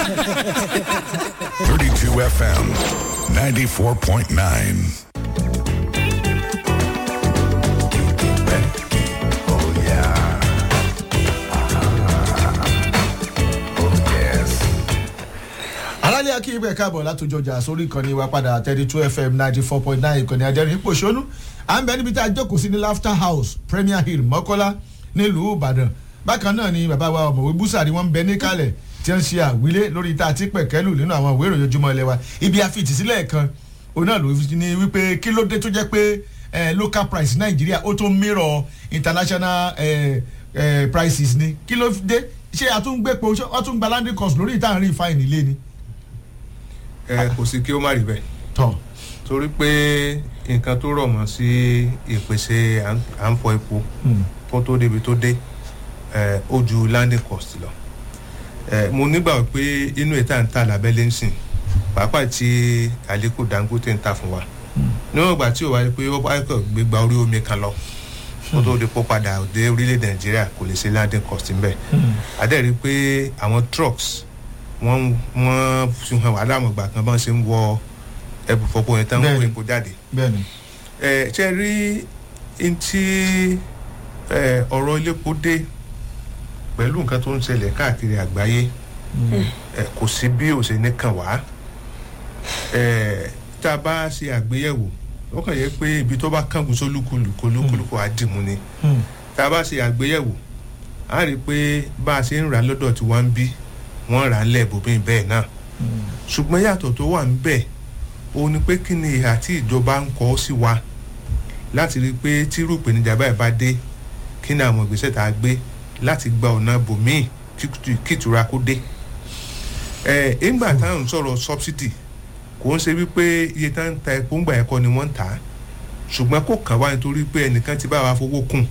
32 FM, 94.9. Oh, yeah. Oh, yes. aráàlú akíyèbẹ̀ káàbọ̀ látòjọ ọjà sórí ìkànnì wa padà thirty two fm ninety four point nine ìkànnì adẹ́rìn pòṣónú à ń bẹ níbi tá a jókòó sí ní laughter house premier hill mọ́kọ́lá nílùú ìbàdàn bákan náà ni bàbá wa ọ̀mọ̀wé búsàrí wọn ń bẹ níkàlẹ̀ tí wọ́n ń ṣe àwílé lórí tá a ti pẹ̀kẹ́lù nínú àwọn ìwé ìròyìn ojúmọ́ ilé wa ibi àfitì sílẹ̀ kan òun náà ló ní wípé kí ló dé tó jẹ́ pé eh, local price nàìjíríà ó tó mirror international eh, eh, prices ni kí ló dé ṣé àtúngbẹ́pọ̀ wọ́n tún gba landing cost lórí ìtàn rí fine ilé ni ẹ kò sí kí ó má rí bẹ́ẹ̀ tọ torí pé nǹkan tó rọ̀ mọ́ sí ìpèsè à ń- à ń fọ epo kó tó débi tó dé ẹ, ó ju landing cost lọ ẹ, mo nígbà pé inú ìta ń ta lábẹ́lé ń sìn pàápàá tí Aliko Dangote ń ta fún wa níwọ̀n ìgbà tí ò wáyé pé ó bá kọ̀ gbégbá orí omi kan lọ kó tó di kó padà dé orílẹ̀-èdè Nàìjíríà kò lè ṣe landing cost ń bẹ̀ adẹ́rìí pé àwọn trucks wọ́n wọ́n fi hàn wá láwọn ìgbà kan bá ń ṣe ń wọ ẹbù fọpọ yẹn tán wọ́n Bẹ́ẹ̀ni. epo jáde bẹ́ẹ̀ni ẹ ṣe rí ntí ẹ ọ̀rọ̀ iléepo dé pẹ̀lú nǹkan tó ń ṣẹlẹ̀ káàkiri àgbáyé ẹ kò sí bí ó ṣe ní kàn wá ẹ tá a bá ṣe àgbéyẹ̀wò ó kàn yẹ pé ibi tó bá kángun sólúkúlùkù olúkúlùkù á dìmú ni tá a bá ṣe àgbéyẹ̀wò a rí i pé bá a ṣe ń rà lọ́dọ̀ tí wọ́n ń bí wọ́n rà á lẹ̀ bòbí bẹ́ẹ̀ náà ṣùgbọ́n yàtọ̀ tó wà ń bẹ̀ òun ni pé kí ni ìhà tí ìjọba ń kọ́ sí wa láti rí i pé tírú ìpèníjà báyìí bá dé kí ni àwọn ìgbésẹ̀ tá a gbé láti gba ọ̀nà bòmíì kí- kí ìtura kó dé. ẹ ìgbà táwọn ń sọ̀rọ̀ subsidy kò ń ṣe wípé iye tá ń ta epo ńgbà ẹ̀kọ́ ni wọ́n ń tà á ṣùgbọ́n kò kàn wá nítorí pé ẹnìkan ti bá wa fowó kùn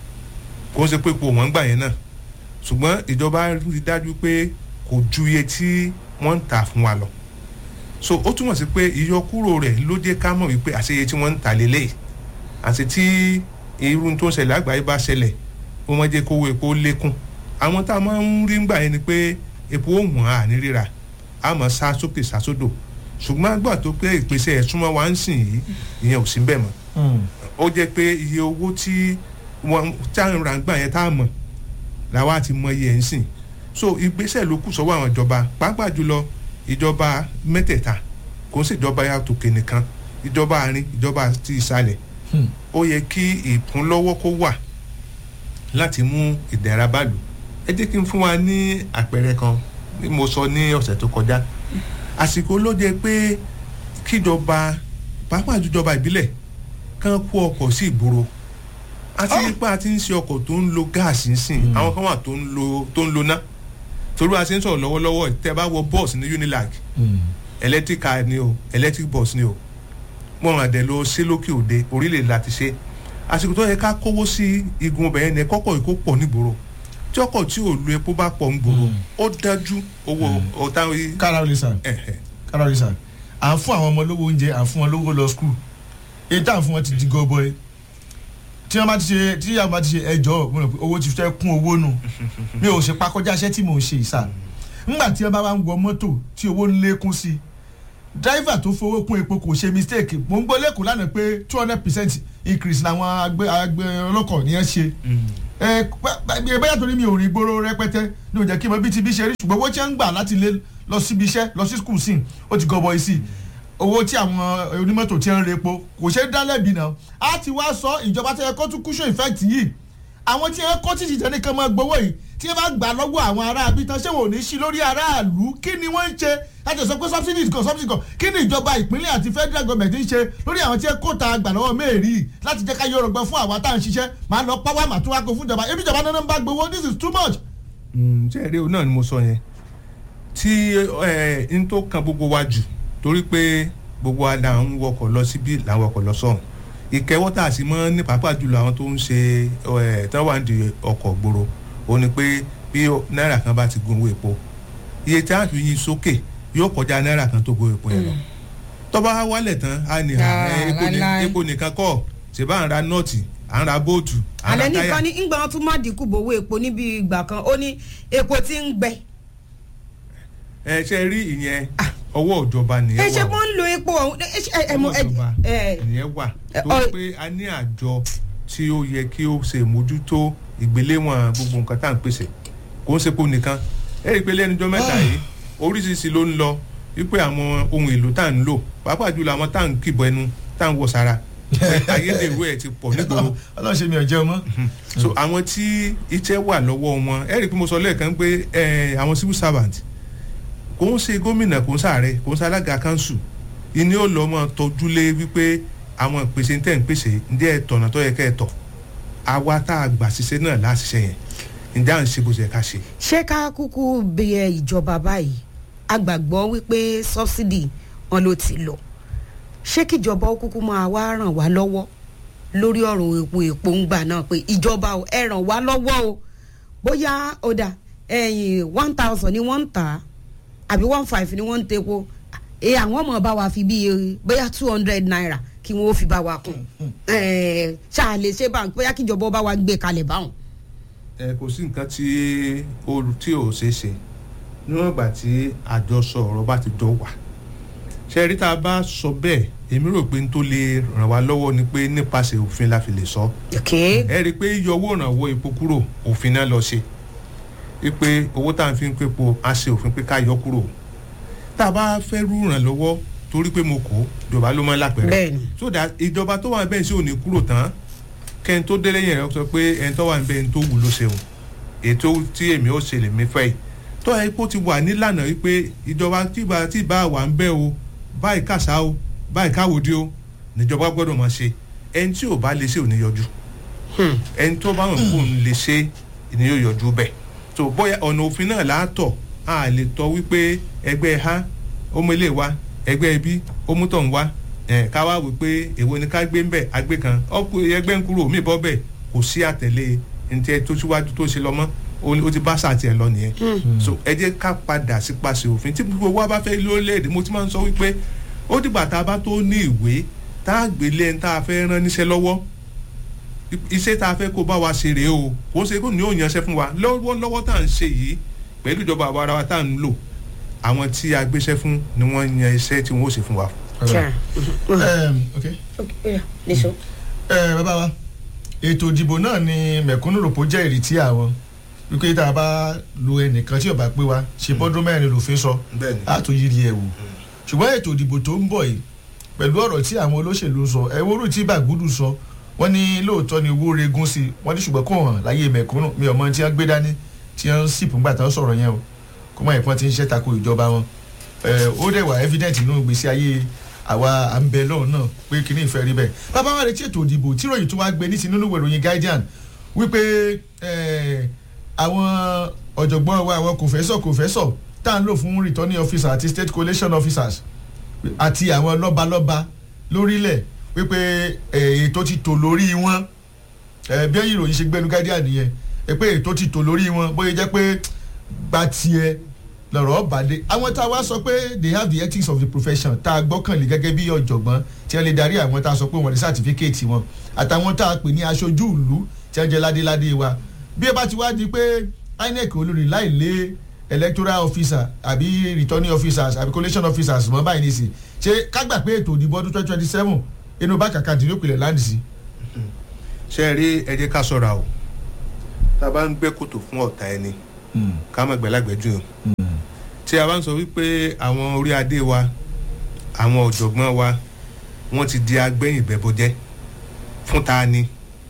kò ń ṣe pé epo wọ́n ń gbà yẹn náà ṣùgbọ́n ìjọba rí dájú pé kò ju iye tí wọ́n ń tà fún wa lọ so ó túmọ̀ sí pé ìyọkúrò rẹ̀ ló jẹ́ ká mọ̀ wípé àṣeyẹ tí wọ́n ń tà lélẹ̀ àti tí irú tó ń ṣẹlẹ̀ àgbáyé bá ṣẹlẹ̀ ó máa jẹ́ kówó epo lékún àwọn tá a máa ń rí ńgbà yẹn ni pé epo ó wọ̀n á ní ríra á máa sá sókè sá sódò ṣùgbọ́n àgbà tó pé ìpèsè ẹ̀ súnmọ́ wa ń sìn yìí ìyẹn ò sí bẹ́ẹ̀ mọ́ ó jẹ́ pé iye owó tí wọ́n tá à ń ra ńgbà yẹn tá a mọ̀ làwa ti mọ iye ẹ̀ ń sìn so ìgbésẹ̀ ló kù sọ́wọ́ àwọn ìjọba pàápàá jùlọ ìjọba mẹ́tẹ̀ẹ̀ta kò ń ṣèjọba yàtòkè nìkan ìjọba àárín ìjọba ti ìsàlẹ̀ ó yẹ kí ìkúnlọ́wọ́ kó wà láti mú ìdẹ̀ra bá lù ẹ jẹ́ kí n fún wa ní àpẹẹrẹ kan bí mo sọ ní ọ̀sẹ̀ tó kọjá àsìkò ló jẹ́ pé kíjọba pàápàá jùjọba ìbílẹ̀ kán kó ọkọ̀ sí ìgboro àti nípa àti ń ṣe ọkọ̀ tó ń lo gáàsì ń sìn àwọn kan wà tó ń lo tó ń lo ná torí a ṣe ń sọ̀rọ̀ lọ́wọ́lọ́wọ́ tẹ́ bá wọ bọ́ọ̀sì ní unilag electric car ni o electric bus ni o wọn àdẹ lọ sí lókè òde orílẹ̀ láti ṣe àsìkò tó yẹ ká kówó sí igun ọbẹ̀ yẹn ní kọ́kọ́ ìkó pọ̀ nígboro tí ọkọ̀ tí ò lu epo bá pọ̀ nígboro ó dájú owó ọ̀tá kára olè sàn ẹ̀hẹ̀ kára olè sàn à ń fún àwọn ọmọ lówó oúnjẹ à ń fún wọn lówó lọ skul èyí tá à ń fún wọn ti di gọbọi tí wọn bá ti ṣe tí yàrá bá ti ṣe ẹjọ́ mo rò pé owó ti fẹ́ kún owó nù mi ò ṣe pakọjá iṣẹ́ tí mò ń ṣe ìsà ńgbà tí wọn bá wá ń wọ mọ́tò tí owó ń lékún sí i driver tó fowó kún epo kò ṣe mistake mò ń gbọ́ lẹ́kọ̀ọ́ lánàá pé two hundred percent increase làwọn agbẹ agbẹ ọlọ́kọ̀ nìyẹn ṣe ẹ ẹ bẹ́ẹ̀ torí mi ò rìn gbòòrò rẹpẹtẹ ní òjẹ́ kí n mọ bí ti bí ṣe rí ṣùgbọ́n owó tí wọ́n ń gbà láti lé lọ síbi iṣẹ́ lọ sí skul sí ó ti gọbọi sí owó tí àwọn onímọ́tò ti ń repo kò ṣeé dá lẹ́bi náà á ti wá sọ ìjọba tó yẹ kó tún cushion effect yìí àwọn tí wọ́n kó títí tẹ́ ní kan máa gbowó yìí tí wọ́n bá gbà lọ́wọ́ àwọn aráabí tán ṣé wọn ò ní sí lórí aráàlú kí ni wọ́n ń ṣe láti sọ pé subsidies kan subsidies kan kí ni ìjọba ìpínlẹ̀ àti federal government ń ṣe lórí àwọn tí wọ́n kó ta gbà lọ́wọ́ mẹ́rì láti jẹ́ ká yọrọ̀ gbọ́ fún àwa tá à ń ṣiṣẹ́ máa lọ pàwọ́ àmà tó wá kó fún ìjọba ebi ìjọba náà ń bá gbowó this is too much. ṣe eré o náà ni mo sọ yẹn tí ẹ n tó kan gbogbo wa jù torí pé gbogbo wa là ń wọkọ̀ lọ síbí là ń wọkọ̀ lọ sọ̀hún ìkẹwọ́ tá a sì mọ́ ní pàápàá jùlọ àwọn tó ń ṣe ẹ̀ tán wà ní ọkọ̀ gbòòrò ó ní pé bí náírà kan bá ti gun owó epo iye tí a fi yin sókè yóò kọjá náírà kan tó gun epo yẹn lọ tọ́ba wálẹ̀ tán a ní Ah, epo ní- láíláí. epo nìkan kọ́ ṣe bá ń ra nọ́ọ̀tì à ń ra bóòtù à ń ra àlẹ́ táyà nìkan ní ìgbà wọn tún má dínkù bówó epo níbi ìgbà kan ó ní epo tí ń gbẹ ẹ ṣe rí ìyẹn ọwọ́ ìjọba nìyẹn ẹ wà ṣe o. mọ́ ń lo epo ọ̀hún ẹ ṣe ẹ mọ ọwọ́ ìjọba ẹ nìyẹn wà ẹ, tó ọ- pé a ní àjọ tí ó yẹ kí ó ṣe mójútó ìgbéléwọ̀n gbogbo nǹkan tá à ń pèsè kò ń sepo nìkan ẹ rí i pé lẹ́nujọ́ mẹ́ta yìí oríṣiríṣi ló ń lọ wípé àwọn ohun èlò tá à ń lò pàápàá jùlọ àwọn tá à ń kìbọ ẹnu tá à ń wọ sára ayédèrú ẹ̀ ti pọ̀ nígboro ọlọ́run ṣe mi ò jẹun mọ́. so àwọn tí iṣẹ́ wà lọ́wọ́ wọn ẹ rí i pé mo sọ lẹ́ẹ̀kan pé ẹ, àwọn civil servant kò ń ṣe gómìnà kò ń ṣàárẹ̀ kò ń ṣe alága kanṣu ìní ó lọ́ mọ́ tọ́jú lé wípé àwọn ìpèsè tẹ̀ ń pèsè ǹjẹ́ ẹ tọ̀nà tó yẹ kẹ́ ẹ tọ̀ àwa tá a gbà ṣiṣẹ́ náà láṣiṣẹ́ yẹn ǹjẹ́ à ń ṣe bó ṣe yẹ ká ṣe. ṣé ká kúkú bẹ ìjọba báyìí a gbàgbọ́ wípé sọ́bsidì wọn ló ti lọ ṣé kíjọba ó kúkú máa wá ràn wá lọ́wọ́ lórí ọ̀rọ̀ epo epo ń gbà náà pé ìjọba ò ẹ ràn wá lọ́wọ́ o bóyá ó dà ẹ̀yìn one thousand ni wọ́n ń tà á àbí one five ni wọ́n ń tepo ẹ àwọn ọmọ bá wa fi bí bóyá two hundred naira kí wọ́n ó fi bá wa kún ẹ̀ ṣáà lè ṣe báwọn bóyá kíjọba ó bá wa gbé kalẹ̀ báwọn. ẹ kò sí nǹkan tí ó tí ò ṣeé ṣe níwọ̀n ìgbà tí àjọsọ ọ̀rọ̀ bá ti jọ wà ṣe rí tá a bá sọ bẹ́ẹ̀ èmi rò pé n tó lè ràn wá lọ́wọ́ ni pé nípasẹ̀ òfin la fi lè sọ okay. ẹ rí i pé yíyọ owó ìrànwọ́ epo kúrò òfin náà lọ ṣe wípé owó tá à ń fi ń pépo á ṣe òfin pé ká yọ kúrò tá a bá fẹ́ rú ìrànlọ́wọ́ torí pé mo kó ìjọba ló máa ń lápẹ̀rẹ̀ Bẹ́ẹ̀ni. so that ìjọba tó wà bẹ́ẹ̀ sí ò ní kúrò tán kẹ́ni tó délé yẹn rẹ sọ pé ẹni tó wà níbẹ̀ ẹni tó wù ló ṣeun ètò tí èmi ó ṣe lèmi fẹ́ yìí tó ẹ kó ti wà nílànà wípé ìjọba tí ìbá tí ìbá wà ń bẹ́ o báyìí kàṣá o báyìí káwòdì o níjọba gbọ́dọ̀ máa ṣe ẹni tí ò bá lè ṣe ò ní yọjú ẹni tó bá wọn kó ń lè ṣe ni yóò yọjú bẹ́ẹ̀ tó bóyá ọ̀nà òfin náà látọ̀ a lè tọ́ wípé ẹgbẹ́ ha ọmọ ilé wa ẹgbẹ́ ibi ọmútọ̀ ń wá ẹ̀ ká wá wí pé èwo ni ká gbé ń bẹ̀ agbé kan ọkùnrin ẹgbẹ́ ń kúrò mí bọ́ bẹ̀ kò sí àtẹ̀lé ntẹ tó síwájú tó ṣe lọ mọ́ ó ti bá sàtì ẹ̀ lọ nìyẹn so ẹ jẹ́ ká padà sí paṣẹ òfin tí gbogbo wa bá fẹ́ lórílẹ̀‐èdè mo ti máa ń sọ wípé ó dìgbà tá a bá tó ní ìwé tá a gbélé ẹni tá a fẹ́ rán níṣẹ́ lọ́wọ́ iṣẹ́ tá a fẹ́ kó bá wa ṣe rèé o kò ń ṣe kó ní ò yanṣẹ́ fún wa lọ́wọ́lọ́wọ́ tá à ń ṣe yìí pẹ̀lú ìjọba àwa ara wa tá à ń lò àwọn tí a gbéṣẹ́ fún ni wọ́n yan iṣẹ́ tí wọ́n ó ṣe fún wa. Sure. Um, okay. Okay, yeah, níṣó. ẹ bàbá wa ètò ìdìbò náà ni mẹ̀kúnnù rò pé ó jẹ́ ìrètí àwọn wípé tá a bá lo ẹnìkan tí ò bá pé wa ṣe bọ́dún mẹ́rin lòfin sọ bẹ́ẹ̀ni á tó yiri ẹ̀ wò ṣùgbọ́n ètò ìdìbò tó ń bọ̀ yìí pẹ̀lú ọ̀rọ̀ tí àwọn olóṣèlú ń sọ ẹ̀wọ́rù tí bàgúdù sọ wọ́n ní lóòótọ́ ni owó regún sí i wọ́n ní ṣùgbọ́n kò hàn láyé mẹ̀kúnnù mi ò mọ tí wọ́n gbé dání tí wọ́n ń sìpù ńgbà tán sọ̀rọ̀ yẹn o kó mọ̀ ẹ̀pọ́n ti ń ṣẹ́ tako ìjọba wọn ẹ̀ ó dẹ̀ wà evident nínú ìgbésí ayé àwa à ń bẹ lọ́run náà pé kíní ìfẹ́ rí bẹ́ẹ̀ bàbá wa retí ètò ìdìbò tí ròyìn tó wá gbé ní ti nínú ìròyìn guardian wípé ẹ̀, àwọn ọ̀jọ̀gbọ́n wa àwọn kòfẹ́sọ̀ kòfẹ́sọ̀ tá à ń lò fún returning officer àti state collation officers àti àwọn lọ́balọ́ba lórílẹ̀ wípé ẹ̀, ètò ti tò lórí wọn ẹ̀, bí ìròyìn ṣe gbẹnu guardian nìyẹn ẹ̀, pé ètò ti tò lórí wọn bóyá jẹ́ pé gba tiẹ̀ lọ̀rọ̀ ọ̀bàdé àwọn tá a wá sọ pé they have the ethics of the profession tá a gbọ́kànlé gẹ́gẹ́ bí ọ̀jọ̀gbọ́n tí wọ́n lè darí àwọn tá a sọ pé wọ́n ní sátífíkẹ́ẹ̀tì wọn àtàwọn tá a pè ní aṣojú ìlú tí wọ́n jẹ́ ládéládé wa bí ẹ bá ti wá di pé inec olórí láì lé electoral officer àbí returning officers àbí collation officers mọ́ báyìí nìsí ṣé ká gbà pé ètò ìdìbò ọdún twenty twenty seven inú bá kàkà dín lópinlẹ̀ láǹdì sí. ṣe é rí ẹ jẹ́ ká ṣọ́ra o tá a bá ń gbẹ́ kòtò fún ọ̀tá ẹni ká má gbẹ́lágbẹ́jù o tí a bá ń sọ wípé àwọn orí adé wa àwọn ọ̀jọ̀gbọ́n wa wọ́n ti di agbẹ́yìn bẹ́bọjẹ́ fún ta ni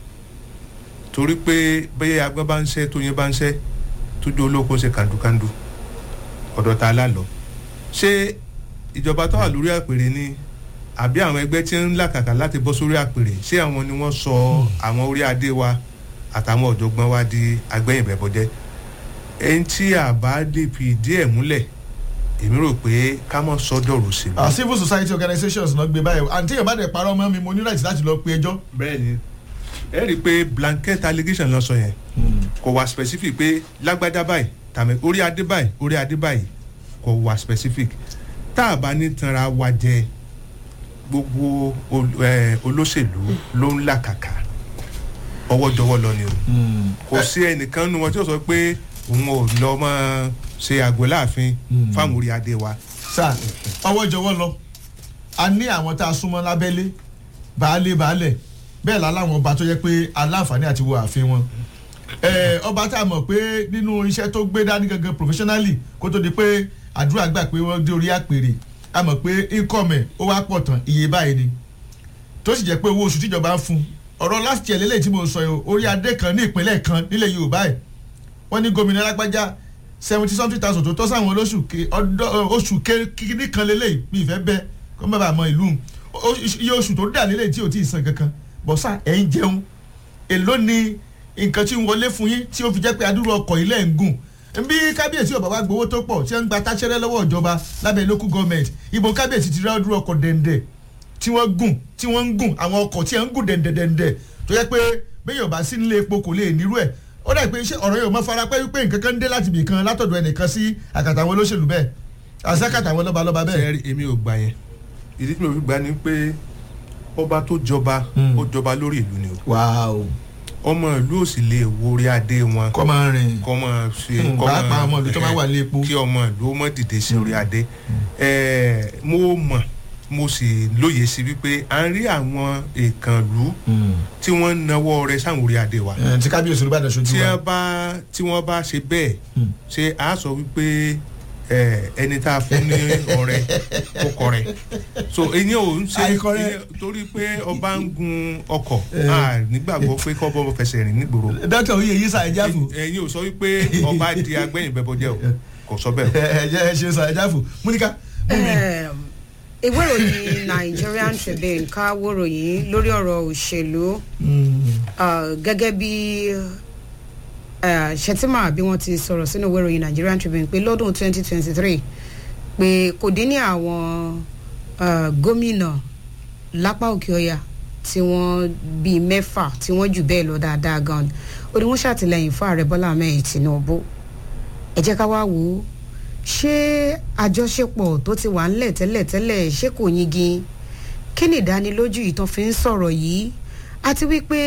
torí pé bẹ́ẹ̀ agbọ́n bá ń ṣẹ́ tóyin bá ń ṣẹ́ tójú olóko ń ṣe kàndúkàndú ọ̀dọ̀ ta la lọ ṣé ìjọba tó wà lórí àpèrè ni àbí àwọn ẹgbẹ́ tí ń làkàkà láti bọ́ sórí àpèrè ṣé àwọn ni wọ́n sọ àwọn orí adé wa àtàwọn ọ̀jọ̀gbọ́n wa di agbẹ́yìn bẹ́bọjẹ́ ẹni tí a bá lè fi ìdí ẹ̀ múlẹ̀ èmi rò pé ká mọ̀ sọ́dọ̀rọ̀ sí Ah, civil society organizations náà gbé báyìí àǹtí yóò bá dẹ̀ parọ́ mọ́ mi mo ní right láti lọ pe ẹjọ́. bẹ́ẹ̀ ni ẹ rí i pé blanket allegation lọ sọ yẹn kò wá specific pé lágbádá báyìí tàmí orí adé báyìí orí adé báyìí kò wá specific tá a bá ní tanra wa jẹ gbogbo ol- eh, olóṣèlú ló ń làkàkà ọwọ́jọwọ́ lọ ni o kò sí ẹnìkan nu wọn tí ó sọ pé òun ò lọ mọ ṣe àgọ́ láàfin Mm. fáwọn orí adé wa. sá ọwọ́ ìjọwọ́ lọ a ní àwọn tá a súnmọ́ lábẹ́lé baálé baálẹ̀ bẹ́ẹ̀ la láwọn ọba tó yẹ pé aláǹfààní àti wo ààfin wọn ẹ ọba tá a mọ̀ pé nínú iṣẹ́ tó gbé dání gangan professionally kó tó di pé àdúrà gbà pé wọ́n dé orí àpèrè a mọ̀ pé income ẹ̀ ó wá pọ̀ tán iye báyìí ni tó sì jẹ́ pé owó oṣù tíjọba ń fún ọ̀rọ̀ last year lélẹ́yìí tí mo sọ yìí orí adé kan ní ìpínlẹ̀ kan nílẹ̀ Yorùbá ẹ̀ wọ́n ní gómìnà alágbájá seventy something thousand tó tọ́ sáwọn olóṣù ke ọdọ oṣù kíní kan lélẹ́yìí mi ìfẹ́ bẹ́ẹ̀ kó má bàa mọ ìlú O- iye oṣù tó dà lélẹ́yìí tí ò tí ì san kankan bọ́sà ẹ̀ ń jẹun èló ni nǹkan tí ń wọlé fún yín tí ó fi jẹ́ pé adúrú ọkọ̀ ilẹ̀ ń gùn bí kábíyèsí ọ̀bà wa gbowó tó pọ̀ tí wọ́n ń gba táṣẹ́rẹ́ lọ́wọ́ ìjọba lábẹ́ local government ibo kábíyèsí ti rí adúrú ọkọ̀ dẹ̀ndẹ̀ tí wọ́n gùn tí wọ́n ń gùn àwọn ọkọ̀ tí wọ́n ń gùn dẹ̀ndẹ̀dẹ̀ndẹ̀ tó yẹ pé bẹ́ẹ̀ yóò bá sí nílé epo kò lè nírú ẹ̀ ó dà pé iṣẹ́ ọ̀rọ̀ yóò mọ́ fara pẹ́ wípé nǹkan kan ń dé láti ibì kan látọ̀dọ̀ ẹnìkan sí àkàtà àwọn olóṣèlú bẹ́ẹ̀ àṣàkàtà àwọn lọ́balọ́ba bẹ́ẹ̀. sẹ́ẹ̀rì èmi ò gbà yẹn ìdí tí mo fi gbà ni pé ọba tó jọba Mm. ó jọba lórí ìlú ni o wàá o ọmọ ìlú ò sì lè wo orí adé wọn kọ́ máa rìn kọ́ mọ ṣe Hmm, kọ́ pàápàá ọmọ ìlú tó bá wà ní epo. kí ọmọ ìlú ó mọ dìde sí orí adé Ẹ̀ẹ́, mo mọ̀ mo sì lóye sí wípé à ń rí àwọn ìkànnlú tí wọ́n ń nawọ́ rẹ sáwọn orí adé wa Ẹ̀, tí kábíyèsí olùbàdàn ṣojú tí wa. wọ́n bá tí wọ́n bá ṣe bẹ́ẹ̀ Hmm. ṣe á sọ wípé ẹ, ẹni tá a fún ní ọrẹ kó kọrẹ so eyín ò ń ṣe Àìkọrẹ. eyín- torí pé ọba ń gun ọkọ̀ Eh. a nígbàgbọ́ pé kọ́ bọ́ fẹsẹ̀ rìn nígboro dókítà oyè yìí sa ẹja fò ẹ̀yin ò sọ wípé ọba di agbẹ́yìn bẹ́bọ́jẹ́ o kò sọ bẹ́ẹ̀ o. ẹjẹ ẹ ṣe sa ẹja fò múnika mú mi. Em, ìwé ìròyìn Nigerian Tribune ká wòròyìn lórí ọ̀rọ̀ òṣèlú ah, gẹ́gẹ́ bí eh, Shettima bí wọ́n ti sọ̀rọ̀ sínú ìwé ìròyìn Nigerian Tribune pé lọ́dún 2023 pé kò dín ní àwọn ah, gómìnà lápá òkè ọya tí wọ́n bíi mẹ́fà tí wọ́n jù bẹ́ẹ̀ lọ dáadáa gan ó ní wọ́n ṣàtìlẹ́yìn fún ààrẹ Bọ́lá Ahmed Tinubu ẹ jẹ́ ká wá wò ó ṣé àjọṣepọ̀ tó ti wà ńlẹ̀ tẹ́lẹ̀tẹ́lẹ̀ ṣé kò yingin kí ni ìdánilójú yìí tán fi ń sọ̀rọ̀ yìí àti wípé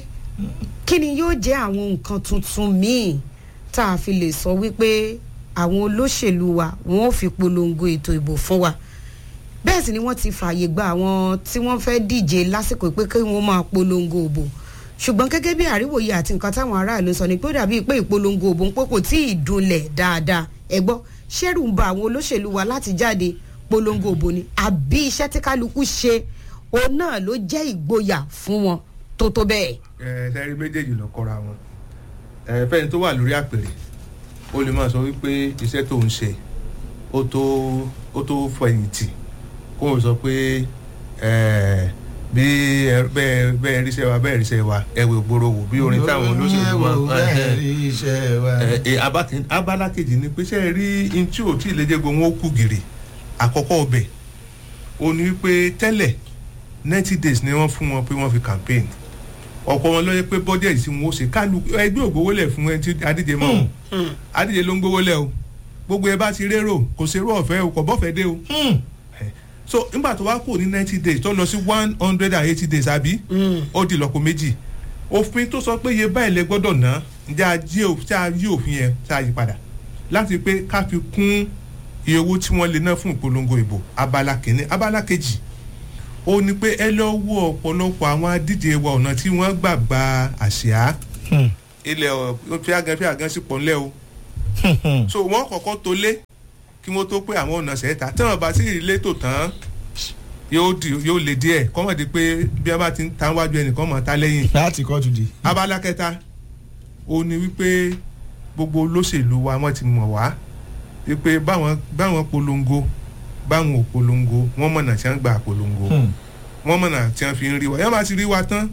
kí ni yóò jẹ́ àwọn nǹkan tuntun míì tá a fi lè sọ wípé àwọn olóṣèlú wa wọn ò fi polongo ètò ìbò fún wa bẹ́ẹ̀ sì ni wọ́n ti fààyè gba àwọn tí wọ́n fẹ́ díje lásìkò pé kí wọ́n máa polongo òbò ṣùgbọ́n gẹ́gẹ́ bí àríwòye àti nǹkan táwọn aráàlú sọ ni pé ó dàbí pé ìpolongo òbò ń pé kò tí ì dunlẹ̀ dáadáa ẹ gbọ́ ṣẹ́rù ń ba àwọn olóṣèlú wa láti jáde polongo òbò ni àbí iṣẹ́ tí kálukú ṣe òun náà ló jẹ́ ìgboyà fún wọn tó tó bẹ́ẹ̀. ẹ sẹ́rí méjèèjì lọ kọ́ra wọn ẹ fẹ́ni tó wà lórí àpèrè ó lè máa sọ wípé iṣẹ́ tó ń ṣe ó tó ó tó fẹ̀yìntì kó o sọ pé ẹ bí ẹ bẹ́ẹ̀ bẹ́ẹ̀ ríṣẹ́ wa bẹ́ẹ̀ ríṣẹ́ wa ẹ wò gbòòrò wò bí orin táwọn olóṣèlú wa. wa bẹ́ẹ̀ rí iṣẹ́ wa. ẹ ẹ abakin- abala kejì ni pé ṣe é rí in tí ò tí ì lédè gbogbo wọn ó kú gìrì àkọ́kọ́ ọbẹ̀ ó ní pé tẹ́lẹ̀ ninety days ni wọ́n fún wọn pé wọ́n fi campaign ọ̀pọ̀ wọn lọ́yẹ́ pé budget tí wọ́n ó ṣe kálukú ẹgbẹ́ ògbówólẹ̀ fún ẹni tí adíje mọ́ o adíje ló ń gbówólẹ̀ o gbogbo ẹ bá ti rérò kò ṣerú ọ̀fẹ́ o kò bọ́fẹ́ dé o Hmm. so nígbà tó wá kù ní ninety days tó lọ sí one hundred and eighty days àbí ó di lọ́pọ̀ méjì òfin tó sọ pé iye báyìí lẹ gbọ́dọ̀ ná ǹjẹ́ a jí ò- tí a yí òfin yẹn tí a yí padà láti pé ká fi kún iye owó tí wọ́n lè ná fún ìpolongo ìbò abala kìíní abala kejì ó ní pé ẹ lọ wo ọ̀pọ̀lọpọ̀ àwọn adíje wa ọ̀nà tí wọ́n gbà gba àsíá Hmm. ilẹ̀ ọ̀ fíagán fíagán sí pọ̀ ńlẹ̀ o Hmm. so wọ́n kọ́kọ́ tó lé kí wọ́n tó pé àwọn ọ̀nà sẹ́ta tí wọ́n bá sí ìrìlẹ̀ tó tán yóò di yóò lè díẹ̀ kọ́mọ̀ di pé bí wọ́n bá ti ń ta wájú ẹnìkan mọ̀ ta lẹ́yìn láti kóòtù di. abala kẹta ó ní wípé gbogbo olóṣèlú wa wọ́n ti mọ̀ wá wípé báwọn báwọn polongo báwọn ò polongo wọ́n mọ̀nà tí wọ́n gbà polongo Hmm. wọ́n mọ̀nà tí wọ́n fi ń rí wa yọ́n bá ti rí wa tán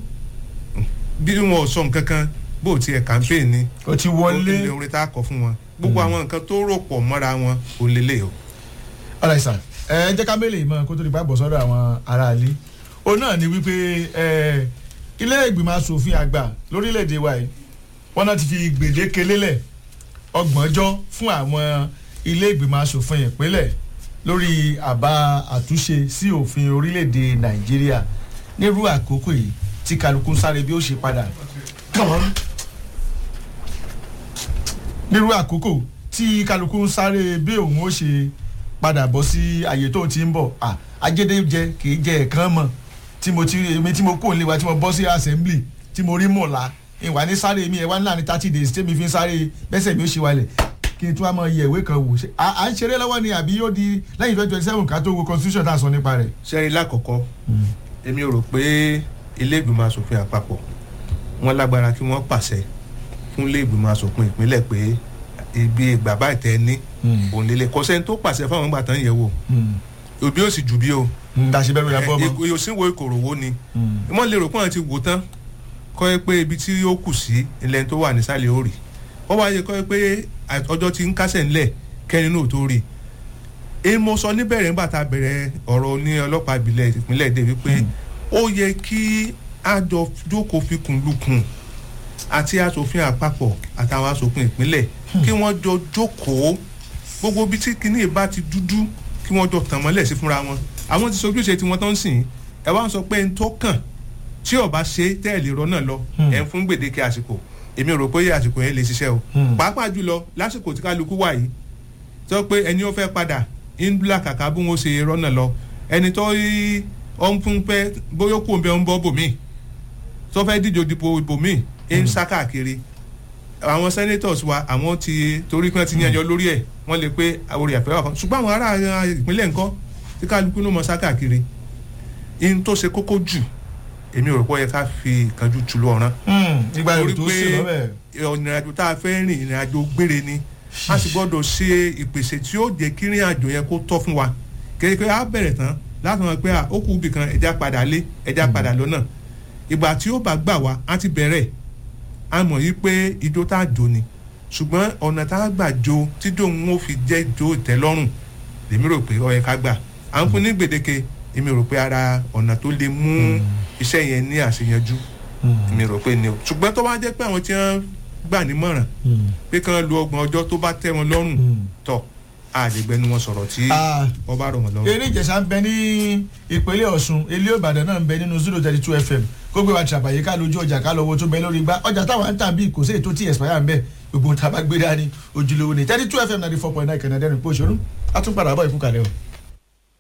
bí wọn ò sọ nǹkan kan bó tiẹ̀ campaign ni o ti ó wọlé. ní orin tá a kọ fún wọn gbogbo àwọn nǹkan tó rò pọ̀ mọ́ra wọn ò lélẹ̀ o. ọ̀rẹ́ sà ẹ jẹ́ ká mélèé mọ́ kó tó di gbàgbọ́ sọ́dọ̀ àwọn aráalé o náà ni wípé ẹ, ilé ìgbìmọ̀ asòfin àgbà lórílẹ̀‐èdè wa yìí wọ́n náà ti fi gbèdéke lélẹ̀ ọgbọ̀njọ́ fún àwọn ilé ìgbìmọ̀ asòfin ìpínlẹ̀ lórí àbá àtúnṣe sí òfin orílẹ̀‐èdè nàìjíríà nírú àkókò yìí tí kálukú ń sáré bí ó ṣe padà Come on. nírú àkókò tí tí kálukú ń sáré bí òun ó ṣe padà bọ́ sí àyè tó ti ń bọ̀ ah, ajédèjẹ kì í jẹ ẹ̀kan mọ̀ tí mo ti èmi tí mo kó nílé wa tí mo bọ́ sí assembly tí mo rí mọ̀lá ìwà ní sáré mi ẹ̀ wá ní láàrin thirty days tẹ́mi fi ń sáré bẹ́sẹ̀ mi ó ṣe wálẹ̀ kí n tún wá mọ iye ìwé kan wò ṣe à à ń ṣeré lọ́wọ́ ni àbí yóò di lẹ́yìn twenty twenty seven ká tó wo constitution tá a sọ nípa rẹ̀. sẹ́rí lákọ̀ọ́kọ́ èmi rò pé ilé ìgbìmọ̀ asòfin àpapọ̀ wọ́n lágbára kí wọ́n pàṣẹ fún ilé ìgbìmọ̀ asòfin ìpínlẹ̀ pé ibi ìgbà báyìí tẹ́ ẹ ní òun lélẹ̀ kò sẹ́ni tó pàṣẹ fáwọn ìgbà tán yẹ̀ wò òbí ó sì jù bí o dàṣẹ bẹ́ẹ̀ ló yà fọ́ ọmọ. ìyòsínwó ìkòròwò ni wọ́n lè rò pé wọ́n ti wò tán kọ́ ẹ pé ibi tí ó kù sí ilẹ̀ tó wà nísàlẹ̀ ó rì wọ́n wáyé kọ́ ẹ pé ọjọ́ ti ń kásẹ̀ ńlẹ̀ kẹ́rin náà tó rì èyí mo sọ níbẹ̀rẹ̀ nígbà tá a bẹ̀rẹ̀ ọ̀rọ̀ ní ọlọ́pàá ìbílẹ̀ ìpínlẹ̀ èdè wípé ó yẹ kí àjọ jókòó fikùn lukùn àti asòfin àpapọ̀ àtàwọn asòfin ìpínlẹ̀ kí wọ́n jọ jókòó gbogbo ibi tí kinní bá ti dúdú kí wọ́n jọ tàn mọ́lẹ̀ sí fúnra wọn àwọn ti sojúṣe tí wọ́n tán sìn ẹ wá ń sọ pé n tó kàn tí ọba ṣe tẹ́ẹ̀lì rọ náà lọ ẹ̀ ń fún gbèdéke àsìkò èmi rò pé àsìkò yẹn lè ṣiṣẹ́ o pàápàá jùlọ lásìkò tí kálukú wà yìí sọ pé ẹni ó fẹ́ padà ń bla kàkà bí wọ́n ṣe rọ́nà lọ ẹni tó yí ọ ń fún pẹ́ bóyá kò ń bẹ ń bọ́ bòmí tó fẹ́ díje dìbò bòmí ń sá káàkiri àwọn senators wa àwọn ti torí pé wọ́n ti yanjọ lórí ẹ̀ wọ́n lè pé orí àfẹ́ wà kan ṣùgbọ́n àwọn ará ìpínlẹ̀ ńkọ́ tí kálukú ló mọ sá káàkiri in tó ṣe kókó jù èmi ò rò pé ó yẹ ká fi ìkánjú tu lọ ọ̀ràn ìgbà torí yóò tó sí lọ́bẹ̀. pé ìrìnàjò tá a fẹ́ rìn ìrìnàjò gbére ni a sì gbọ́dọ̀ ṣe ìpèsè tí ó jẹ́ kí ìrìn àjò yẹn kó tọ́ fún wa kéde pé a bẹ̀rẹ̀ tán láti mọ̀ pé à, ó kù ibì kan ẹja padà lé ẹja padà lọ́nà ìgbà tí ó bá gbà wá á ti bẹ̀rẹ̀ a mọ̀ yí pé ijó tá a jò ni ṣùgbọ́n ọ̀nà tá a gbà jó tíjó ń ó fi jẹ́ ijó ìtẹ́lọ́rùn lèmi rò pé ó yẹ ká gbà à ń fún ní gbèdéke èmi rò pé ara ọ̀nà tó lè mú iṣẹ́ yẹn ní àṣeyanjú èmi rò pé ni o ṣùgbọ́n tó bá jẹ́ pé àwọn tí wọ́n gbà nímọ̀ràn pé kán lu ọgbọ̀n ọjọ́ tó bá tẹ́ wọn lọ́rùn tọ̀ àdìgbẹ́nu wọn sọ̀rọ̀ tí Ah. wọ́n bá rọ̀ wọn lọ́rùn. eré ìjẹsà ń bẹ ní ìpínlẹ̀ ọ̀ṣun ilé ìbàdàn náà ń bẹ nínú zero thirty two fm kó gbé wa tìrabàyè ká lójú ọjà ká lọ́wọ́ tó bẹ lórí gbá ọjà táwọn ń tà bí kò sí ètò tí expire ń bẹ gbogbo tá a bá gbé dání ojúlówó ni thirty two fm ninety four point nine kẹ̀nẹ́dẹ́rìn pé òṣèlú a tún padà bọ̀ ìkúkalẹ̀ o.